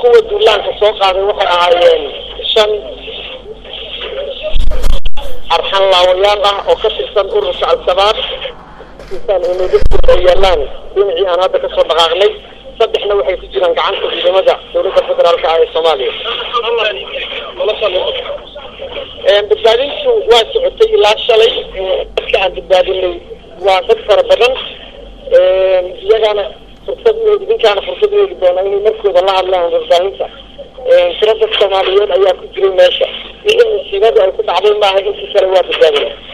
kuwa duulaanka soo qaaday waxay ahaayeen shan arxan laawayaal ah oo ka tirsan ururka al-shabaab ay yeelaan dhinacii aan hadda kasoo dhaqaaqnay saddexna waxay ku jiraan gacanta ciidamada dowladda federaalka ah ee soomaaliya badbaadintu waa socotay ilaa shalay dadka aan badbaadinay waa dad fara badan iyagana fursad idinkaana fursad weeli doona inay markooda la hadlaan warbaahinta tiro dad soomaaliyeed ayaa ku jiray meesha wixii musiibada ay ku dhacday maaha intii kale waa badbaadina